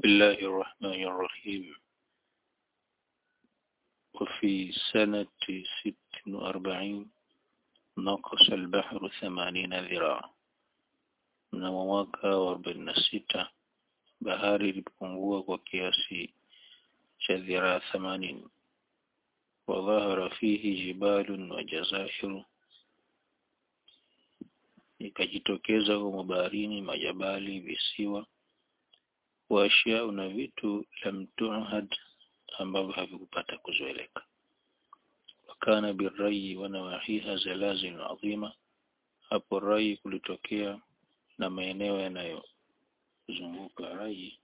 الله الرحمن الرحيم وفي سنة ست وأربعين نقص البحر ثمانين ذراعا mnamo mwaka wa arobaini na sita bahari ilipungua kwa kiasi cha dhiraa themanini wadhahara fihi jibalun wa jazairu ikajitokeza humo baharini majabali visiwa waashiau na vitu lam tuhad ambavyo havikupata kuzoeleka wakana birrayi wanawahiha zalazil adhima hapo rai kulitokea na maeneo yanayozunguka rai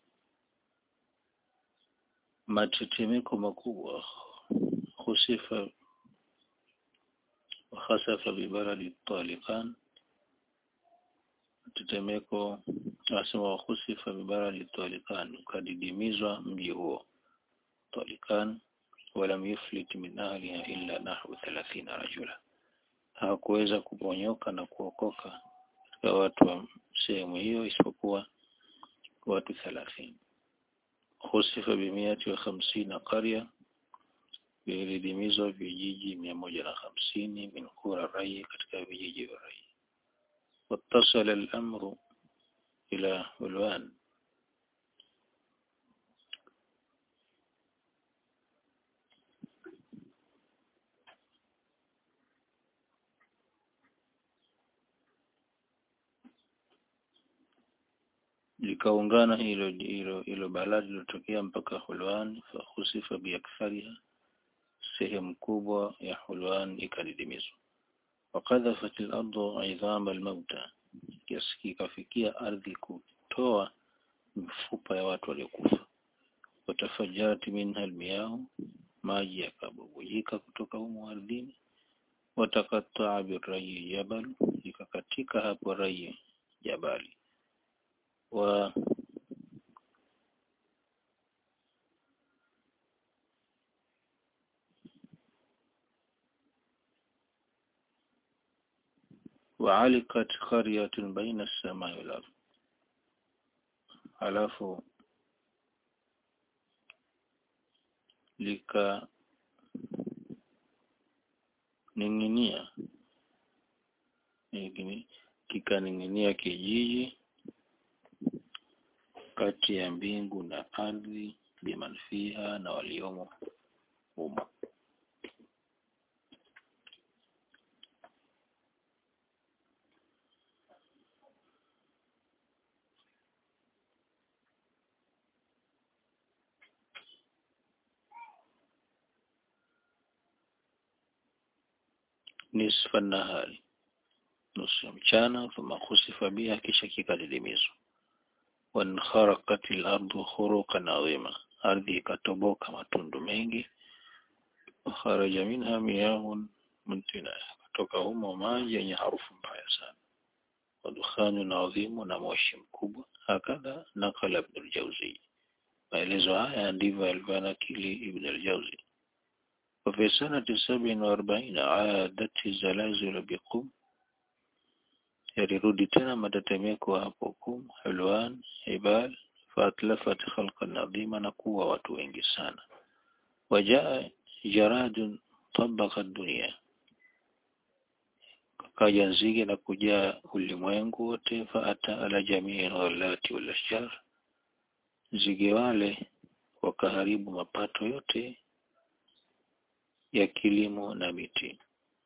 matetemeko makubwa husifa wahasafa bibaladi talikan tetemeko asema wahusifa bibaladi talikan ukadidimizwa mji huo talikan walam yuflit min ahliha illa nahwu 30 rajula hawakuweza kuponyoka na kuokoka katika watu wa sehemu hiyo isipokuwa watu 30 husifa bimiati wa hamsina qarya vilidimizwa vijiji mia moja na hamsini min kura rai katika vijiji vya rai واتصل الأمر إلى علوان likaungana hilo hilo hilo balaa lilotokea mpaka Hulwan fahusifa biakthariha sehemu kubwa ya Hulwan ikadidimizwa wakadhafat al-ardu idhama al-mauta kiasi kikafikia ardhi kutoa mifupa ya watu waliokufa watafajarat minha almiyahu maji yakabubujika kutoka humo ardhini watakataa birayi jabal ikakatika hapo rayi jabali wa وعلقت قرية بين السماء والأرض alafu lika ning'inia kikaning'inia kijiji kati ya mbingu na ardhi biman fiha na waliomo humo nisfa nahari nusu ya mchana thumma khusifa biha kisha kikadidimizwa wankharaqat al-ardu khuruqan adhima ardhi ikatoboka matundu mengi kharaja minha miyahun muntina kutoka humo maji yenye harufu mbaya sana wadukhanu adhimu na moshi mkubwa hakadha nakala ibn al-jawzi maelezo haya ndivyo alivyoanakili ibn al-jawzi وفي سنة سبع وأربعين عادت الزلازل بقم يرد تنا matetemeko hapo kum hulwan ibal faatlafat khalqan adhima na kuwa watu wengi sana wajaa jaradun tabaka dunia kaja nzige na kujaa ulimwengu wote faata ala jamii ghalati wal ashjar nzige wale wakaharibu mapato yote ya kilimo na miti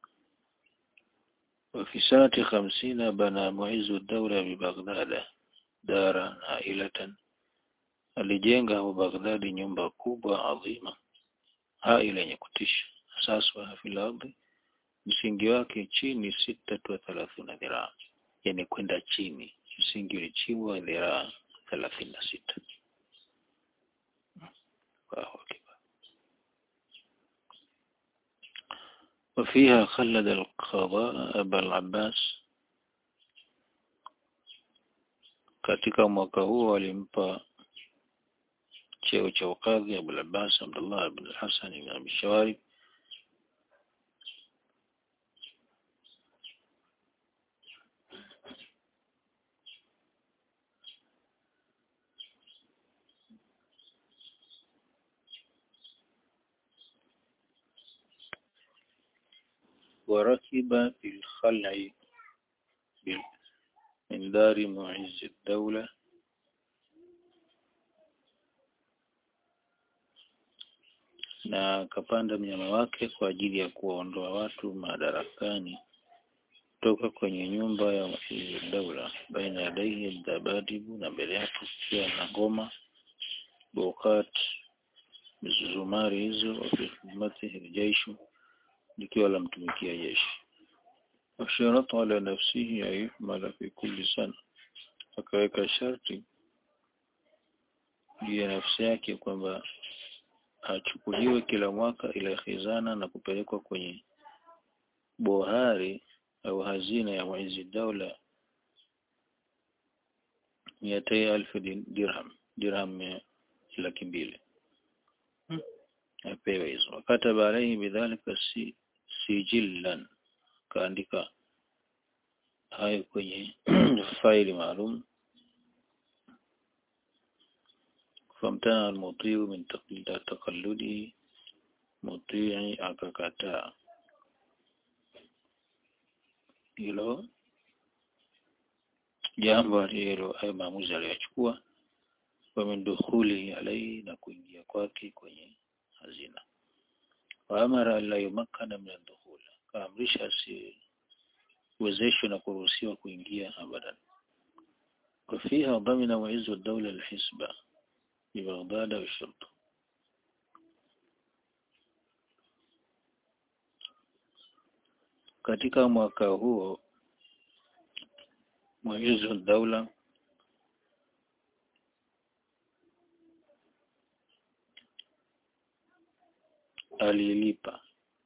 وفي سنة خمسين بنى معز الدولة ببغداد دارا عائلة alijenga hapo Baghdadi nyumba kubwa adhima haila yenye kutisha asaswa fil ardi msingi wake chini sita tu thelathini dhiraa yani kwenda chini msingi ulichimbwa dhiraa thelathini na sita وفيها خلد القضاء أبا العباس katika mwaka huo walimpa cheo cha ukadhi Abu Abbas Abdullah ibn Hassan ibn Abi Shawarib وركب بالخلع من دار معز الدولة na akapanda mnyama wake kwa ajili ya kuwaondoa watu madarakani toka kwenye nyumba ya Muizz Daula baina yadaihi dabadibu na mbele yake kukiwa na ngoma bokat mizuzumari hizo wafi khidmatihi aljaishu likiwa la mtumikia jeshi washarata ala nafsihi ya yuhmala fi kulli sana akaweka sharti juu ya nafsi yake kwamba achukuliwe kila mwaka ila khizana na kupelekwa kwenye bohari au hazina ya Muizz Daula miatai alfu dirham dirham laki mbili apewe hizo wakataba alaihi bidhalika si, sijillan kaandika hayo kwenye faili maalum famtana almutiu min taqalludi mutii akakataa hilo jambo hilo hayo maamuzi aliyochukua wa min dukhuli alayhi na kuingia kwake kwenye hazina wa amara alla yumakkana min ad-dukhul kaamrisha asiwezeshwe na kuruhusiwa kuingia abadan وفيها ضمن معز الدولة الحسبة ببغداد والشرطة katika mwaka huo Muizz al-Dawla alilipa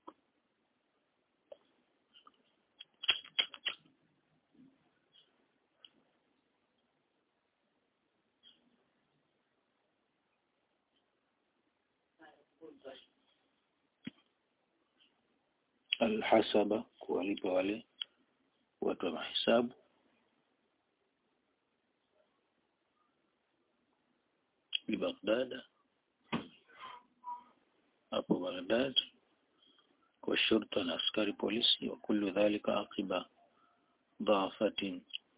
alhasaba kuwalipa wale watu wa mahesabu ببغداد hapo Baghdad kwa shurta na askari polisi wa kullu dhalika aqiba dhaafatin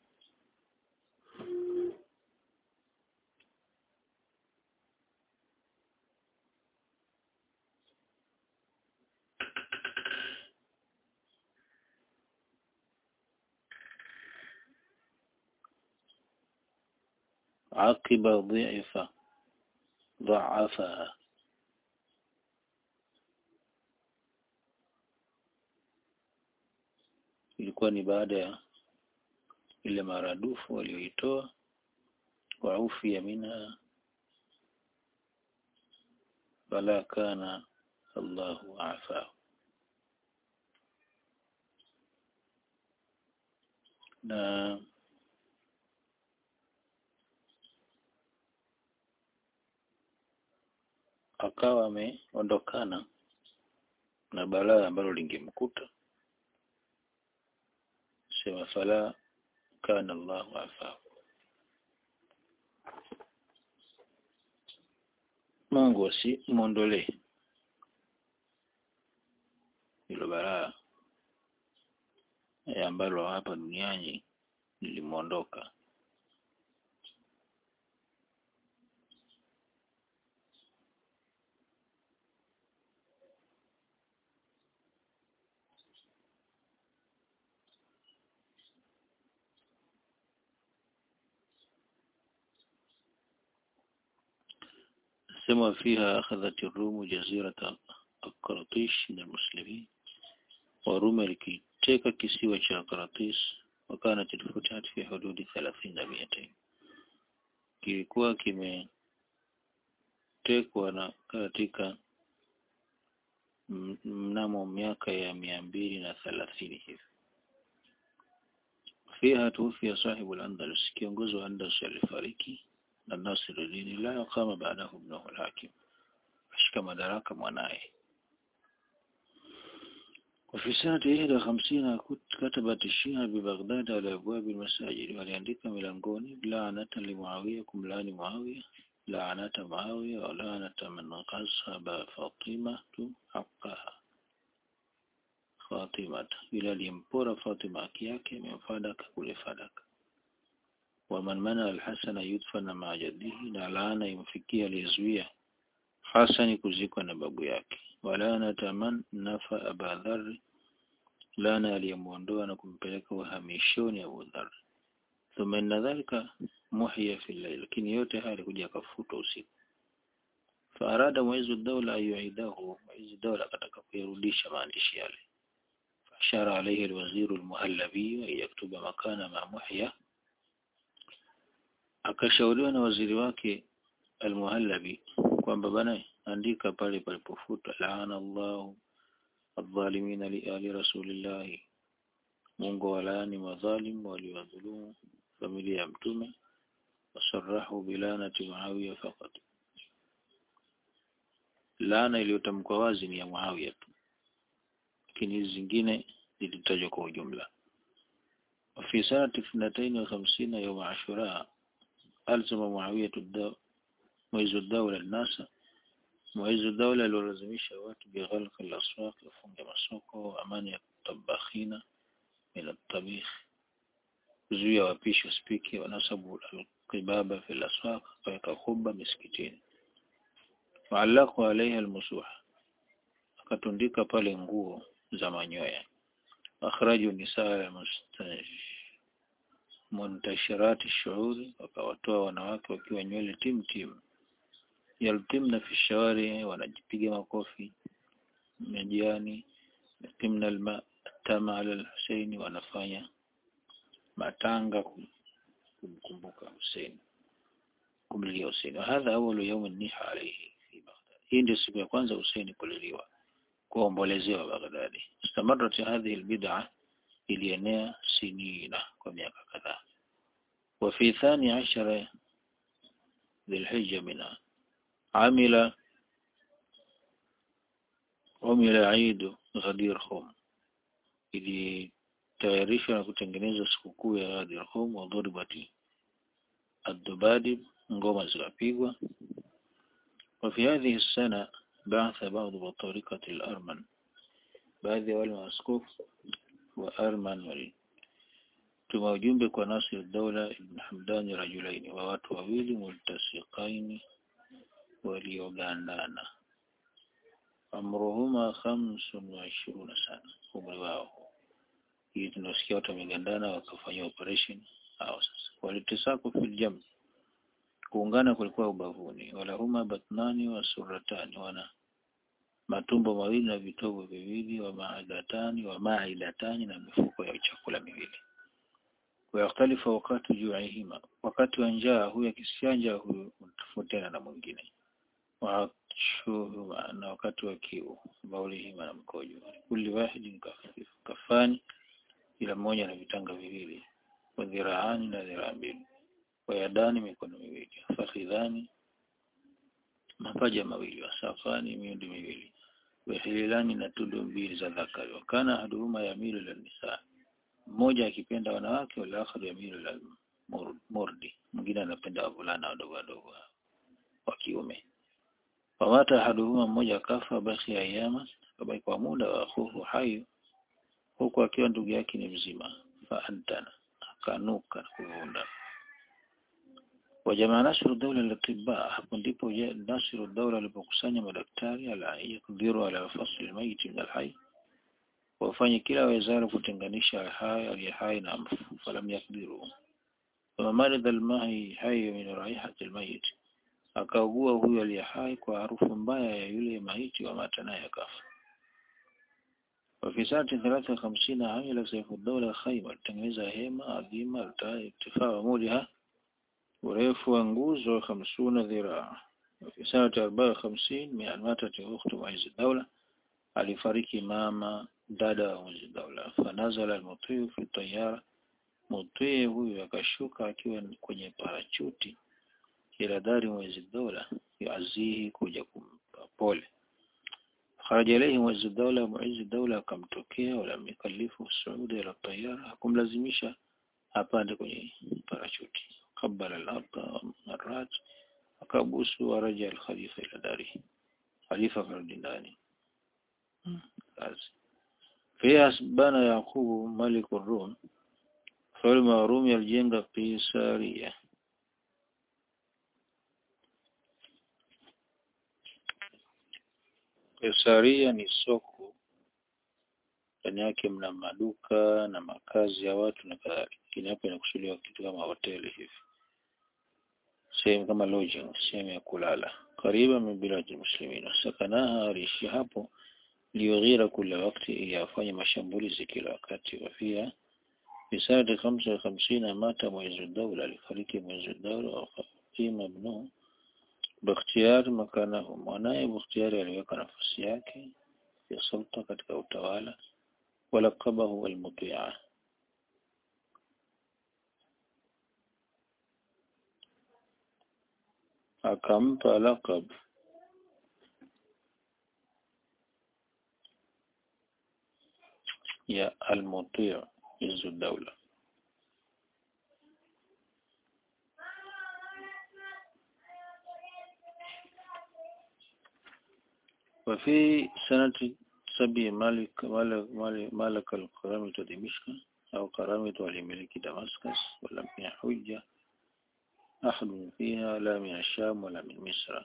عقب ضعف ضعفها ilikuwa ni baada ya ile maradufu walioitoa wa ufi ya minha bala kana Allahu afa na akawa ameondokana na balaa ambalo lingemkuta sema fala kana Allahu afa Mungu asi muondolee hilo balaa e ambalo hapa duniani lilimuondoka سمى فيها أخذت الروم جزيرة القراطيش من المسلمين وروم لكتيك كسيوة قراطيس وكانت الفتحة في حدود ثلاثين مئتين kilikuwa kimetekwa na katika mnamo miaka ya mia mbili na thelathini hivi fiha tuufia sahibu al-Andalus kiongozi wa Andalus alifariki na Nasiruddin la kama baadahu ibnahu al-Hakim ashika madaraka mwanaye وفي سنة إحدى وخمسين كتبت الشيعة ببغداد على أبواب المساجد وليandika milangoni لعنة لمعاوية kumlani معاوية لعنة معاوية ولعنة من غصب فاطمة حقها Fatimata yule aliyempora Fatima haki yake memfadaka kule fadaka waman mana alhasana yudfana maa jaddihi na laana imfikia aliyezuia Hasani kuzikwa na babu yake walanata man nafa Aba Dharr laana aliyemuondoa na kumpeleka uhamishoni Abu Dharr thumma inna dhalika muhiya fi layl lakini yote haya alikuja akafutwa usiku faarada muizu dawla ayuidahu muizu dawla akataka kuyarudisha maandishi yale fashara alayhi alwaziru almuhallabi an yaktuba makana ma muhiya akashauriwa na waziri wake almuhallabi kwamba bana andika pale palipofutwa laana Allahu adh-dhalimina li ali rasulillahi Mungu walaani madhalim waliwadhulumu familia ya mtume wasarahu bilanati Muawiya faqat laana iliyotamkwa wazi ni ya Muawiya tu lakini hizi zingine zilitajwa kwa ujumla وفي سنة اثنتين وخمسين يوم عاشوراء ألزم معاوية الدو... معز الدولة الناس معز الدولة لولزميشة watu بغلق الأسواق kufunga masoko وأمانية الطباخين من الطبيخ kuzuia wapishi wasipike wanasabu alqibaba fi al-aswaq kaweka khubba miskitini wa'allaqu alaiha al-musuha akatundika pale nguo za manyoya akhraju nisaa muntashirat ash-shu'ur wakawatoa wanawake wakiwa nywele tim tim yaltimna fi shawari wanajipiga makofi majani yatimna alma tama ala al-Husaini wanafanya matanga kumkumbuka Hussein kumlilia Hussein hadha awwalu yawm an-niha alayhi fi Baghdad hii ndio siku ya kwanza Hussein kuliliwa kuombolezewa Baghdad istamarat hadhihi al-bid'a ilienea sinina kwa miaka kadhaa wa fi thani ashara dhilhijja mina amila umila Eid Ghadir Khum ili tayarishwa na kutengenezwa sikukuu ya Ghadir Khum wa dhuribati ad-dubadib ngoma zikapigwa وفي هذه السنة بعث بعض بطارقة الأرمن baadhi ya wale maaskofu wa Arman walituma ujumbe kwa Nasir Daula ibn Hamdani rajulaini wa watu wawili multasiqaini waliogandana amruhuma khamsun wa ishiruna sana umri wao hii tunasikia watu wamegandana wakafanya operation hao sasa walitisaku fil jam kuungana kulikuwa ubavuni wala huma batnani wa suratani wana matumbo mawili na vitovu viwili wa maadatani wa maidatani na mifuko ya chakula miwili wayakhtalifa wakati ju'ihima wakati wa njaa huyu akisianja huyu mtofautiana na mwingine waashuhuma na wakati wa kiu baulihima na mkojo kulli wahidin kafani ila mmoja na vitanga viwili wa dhiraani na dhiraa mbili wa yadani mikono miwili fakhidhani mapaja mawili wasafani miundi miwili wahililani na tundu mbili za dhakari wakana haduhuma yamilu la nisa mmoja akipenda wanawake wala akhari yamilu la murdi mwingine anapenda wavulana wadogo wadogo wa kiume wamata haduhuma mmoja akafa baki ayama kabaki kwa muda wa akhuhu hayu huku akiwa ndugu yake ni mzima fa antana akanuka na kuvunda wajamaa Nasiru Daula al-Tibba hapo ndipo Nasiru Daula alipokusanya madaktari ala yakdiru ala fasli al-mayit min al-hayy wafanye kila wawezalo kutenganisha hai aliye hai na mfu falam yakdiru kama marid al-mahi hayy min raihati al-mayit akaugua huyo aliye hai kwa harufu mbaya ya yule maiti wa mata naye akafa وفي سنة ثلاثة وخمسين عمل سيف الدولة خيمة تنجزها هيمة عظيمة ارتفاع عمودها urefu wa nguzo hamsuna dhiraa fi sanati arobaini hamsini mia matati ukhtu Muiz Daula alifariki mama dada wa Muiz Daula fanazala almutii fi tayara mutii huyu akashuka akiwa kwenye parachuti ila dari Muiz Daula yazihi kuja kumpa pole kharaja ilayhi Muiz Daula Muiz Daula akamtokea wala mikalifu Saudi ila tayara hakumlazimisha apande kwenye parachuti قبل الأرض مرات أكابوس ورجع الخليفة إلى داره خليفة فرد داني Pia bana Yaqubu maliku Rum, mfalme wa Rumi alijenga Kaisaria. Kaisaria ni soko, ndani yake mna maduka na makazi ya watu na kadhalika. Lakini hapa inakusudiwa kitu kama hoteli hivi, sehemu kama lodging, sehemu ya kulala. Kariba min biladi muslimin, sakanaha, aliishi hapo liyughira kila wakati, ili afanye mashambulizi kila wakati. Wafia bisanati khamsa wa khamsina mata mwezi daula, alifariki mwezi daula. Waqima ibnuhu Bakhtiyar makanahu, mwanaye Bakhtiyari aliweka nafasi yake ya sulta katika utawala. Walakabahu almutia, akampa lakab ya almutia izu daula. وفي سنة سبي مالك مالك مالك, مالك القرامة دمشق أو قرامة ولملك دمسكس ولم يحج أحد فيها لا من الشام ولا من مصر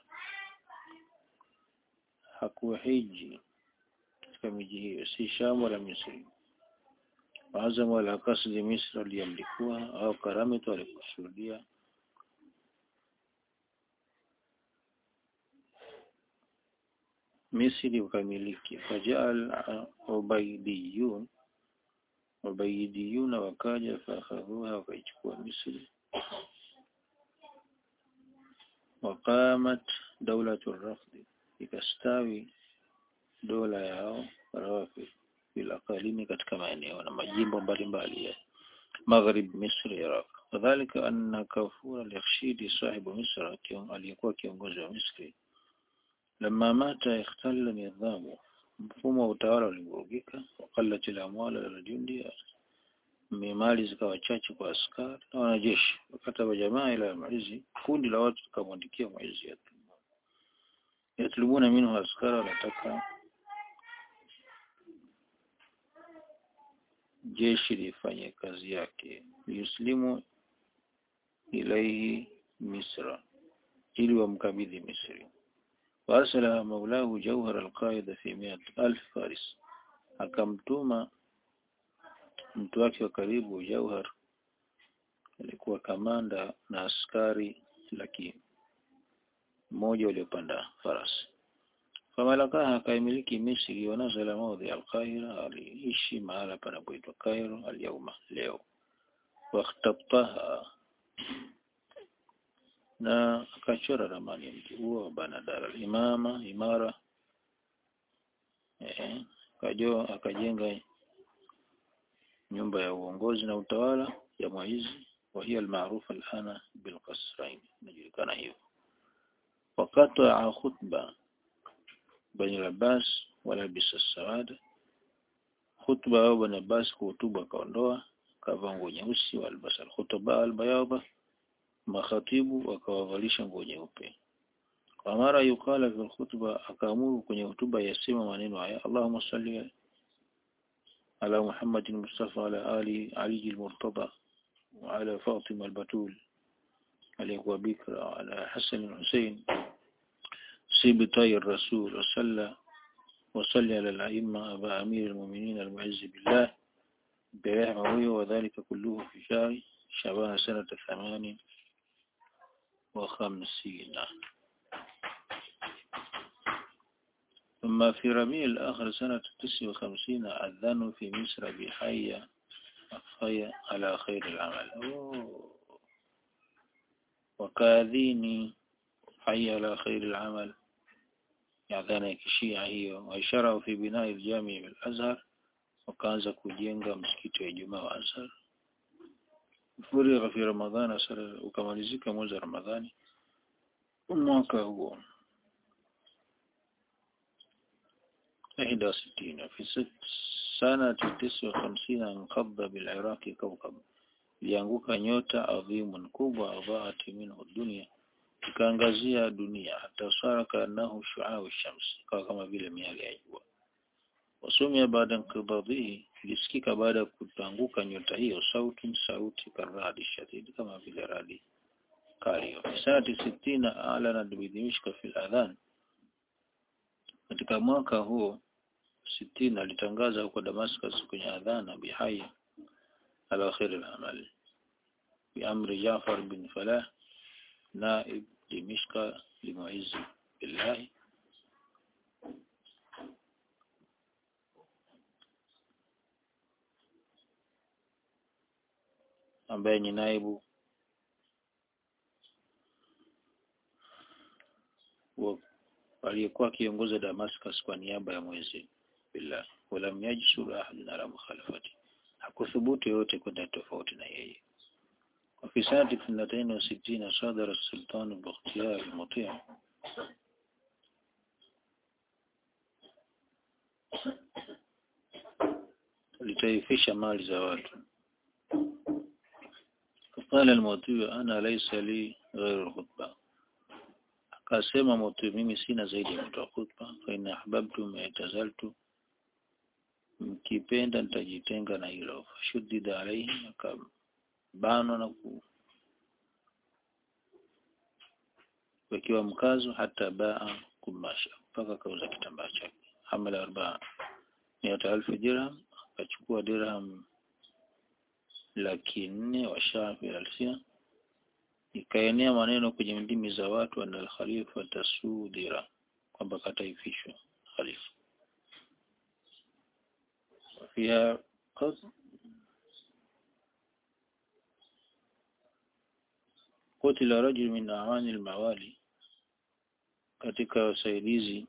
hakuhiji katika miji hiyo si Sham wala Misri. Waazam wala kasdi Misri aliyamlikuwa au Karamitu alikusudia Misri ukamiliki. Fajaal ubaidiyun ubaidiyuna wakaja faakhadhuha wakaichukua Misri. Waqamat daulatu rafdi, ikastawi dola yao Rawafid fil aqalimi, katika maeneo na majimbo mbalimbali ya maghrib Misri, Iraq. Kadhalika anna Kafur al-Yakhshidi sahibu Misra, aliyekuwa kiongozi wa Misri Lama mata ikhtalla nidhamu, mfumo wa utawala ulivurugika. Waqallat al-amwal liljundi, mali zikawa chache kwa askari na wanajeshi. Wakataba jamaa ila Muizi, kundi la watu likamwandikia Muizi yatlubuna minhu askara, wanataka jeshi lifanye kazi yake. Yuslimu ilaihi Misra, ili wamkabidhi Misri. Warsala maulahu Jauhar alqaida fi miat alf faris, akamtuma mtu wake wa karibu Jauhar, alikuwa kamanda na askari laki moja waliopanda farasi. Famalakaha, akaimiliki Misri. Wanazala maudhi alqahira, aliishi mahala panapoitwa Cairo alyauma, leo. Wakhtabtaha na akachora ramani ya mji huo wa Banadar al-Imama imara eh, kajo akajenga nyumba ya uongozi na utawala ya Muizi wa hiya almaarufa alana bilqasrain, inajulikana hivyo. Waqata khutba Bani al-Abbas wala bisa sawada, khutba au Bani Abbas kuhutuba akaondoa, kavaa nguo nyeusi, walbasa alkhutba albayadha makhatibu wakawavalisha nguo nyeupe. Kwa mara yukala fi khutba, akaamuru kwenye hutuba yasema maneno haya Allahumma salli ala Muhammadin Mustafa ala ali Ali al-Murtada wa ala Fatima al-Batul aliyekuwa bikra wa ala Hasan al-Husayn sibtai ar-Rasul wa salla wa salli ala al-a'imma aba amir al-mu'minin al-mu'izz billah برحمه huyo وذلك كله في شهر شعبان سنة ثمان وخمسين ثم في ربيع الآخر سنة تسع وخمسين أذنوا في مصر بحي أخي على خير العمل أوه. وكاذيني حي على خير العمل يعذانا كشيعة هي وإشارة في بناء الجامع بالأزهر وكانza kujenga msikiti wa Ijumaa wa Azhar furigha fi Ramadhana sala ukamalizika mwezi wa Ramadhani mwaka huo ihda sitini fi sanati tisa wa hamsina inqadha biliraqi kawkab ilianguka nyota adhimun kubwa adhaat minhu dunia ikaangazia dunia hata sara kaanahu shuau shams kawa kama vile miale ya jua wasumia baada inqidadhihi ilisikika baada ya kutanguka nyota hiyo sauti sauti karadi shadidi kama vile radi kali sanati sitina alana bidimishka fil adhan katika mwaka huo sitini alitangaza huko Damascus kwenye adhana bihai ala khair al-amal biamri Jafar bin Falah naib Dimishka limuizi billahi ambaye ni naibu wa aliyekuwa akiongoza Damascus kwa niaba ya mwezi billah walam yajsur ahadun ala mukhalafati hakuthubutu yote kwenda tofauti na yeye وفي سنة اثنتين وستين صدر السلطان باختيار المطيع litaifisha mali za watu فقال المطيع أنا ليس لي غير الخطبة akasema moto mimi sina zaidi ya kutoa khutba fa in ahbabtum i'tazaltu mkipenda nitajitenga na hilo shuddida alayhi akabanwa na ku wakiwa mkazo hata baa kumasha mpaka kauza kitambaa chake hamala arbaa miata alfu dirham akachukua dirham laki nne wa shafi alsia ikaenea maneno kwenye ndimi za watu ana al-khalifa tasudira kwamba kataifishwa khalifa fiha qad qutila rajul min awani al-mawali katika wasaidizi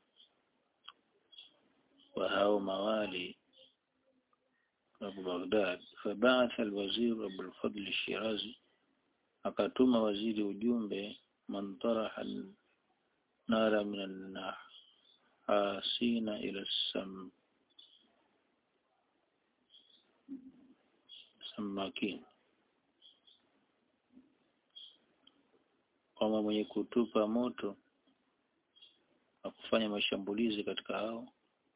wa hao mawali Abu Baghdad فبعث الوزير أبو الفضل الشيرازي akatuma waziri ujumbe man taraha nara min an-nahasina ila sam samakin kwamba mwenye kutupa moto na kufanya mashambulizi katika hao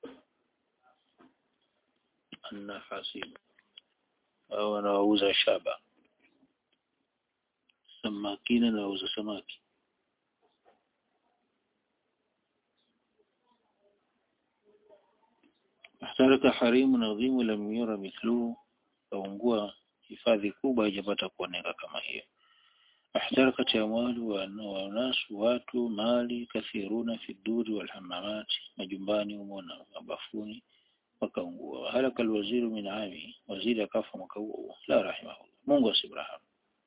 annahasin au wanaouza shaba samakina na wauza samaki ahtaraka harimu nadhimu lam yura mithluhu kaungua hifadhi kubwa haijapata kuoneka kama hiyo احترقت أموال وناس watu mali kathiruna fi duri wal hamamati majumbani humo na mabafuni wakaungua halaka alwaziru min ami waziri akafa mwaka huo la rahimahullah Mungu asibrahamu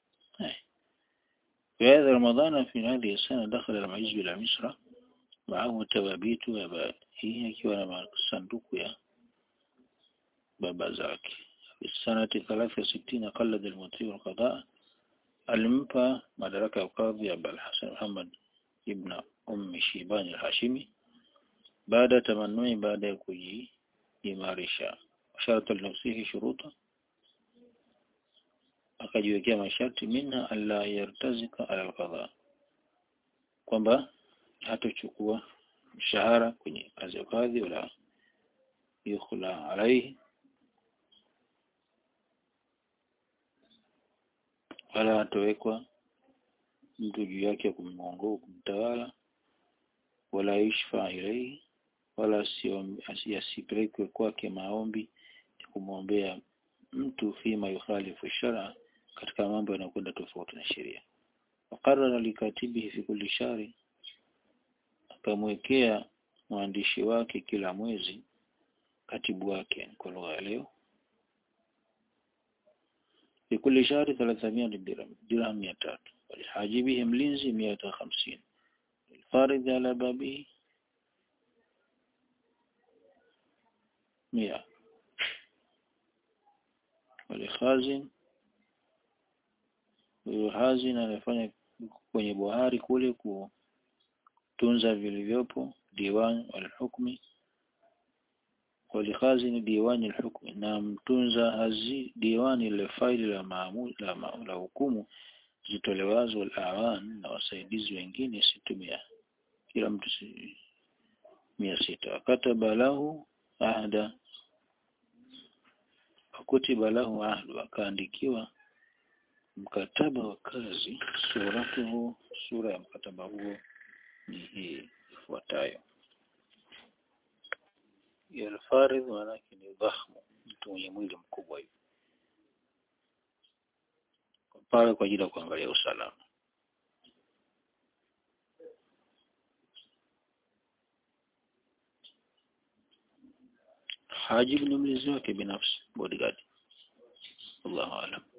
في هذا رمضان في هذه السنة دخل المعز إلى مصر معه توابيت وبائه akiwa na sanduku ya baba zake في السنة 63 قلد المطيع القضاء alimpa madaraka ya kadhi ya Al-Hasan Muhammad ibn Ummi Shibani al-Hashimi baada tamannui baada ya kujiimarisha sharta linafsihi shuruta akajiwekea masharti minha alla yartazika ala al-qadha kwamba hatochukua mshahara kwenye kazi ya kadhi wala yukhla alaihi wala atowekwa mtu juu yake kumwongoa kumtawala wala ishfa ilaihi wala asipelekwe kwake maombi ya kumwombea mtu fima yukhalifu shara katika mambo yanayokwenda tofauti na sheria wakarara likatibihi fi kulli shari akamwekea mwandishi wake kila mwezi katibu wake kwa lugha ya leo لكل شهر 300 درهم درهم 200 ولحاجبه ملينزي 150 الفارض على بابه 100 ولخازن huyo hazin anafanya kwenye bohari kule kutunza vilivyopo diwan al-hukmi walikhazini diwani al-hukm na mtunza hazi diwani ile faili la maamul la, ma, la hukumu zitolewazo al-awan na wasaidizi wengine situmia kila mtu si, mia sita kataba lahu ahda fakutiba lahu ahdu akaandikiwa mkataba wa kazi suratuhu sura ya mkataba huo ni hii ifuatayo alfaridh maanake ni dhahmu mtu mwenye mwili mkubwa hivi pale kwa ajili ya kuangalia usalama Hajib ni mlinzi wake binafsi bodyguard Allahu a'lam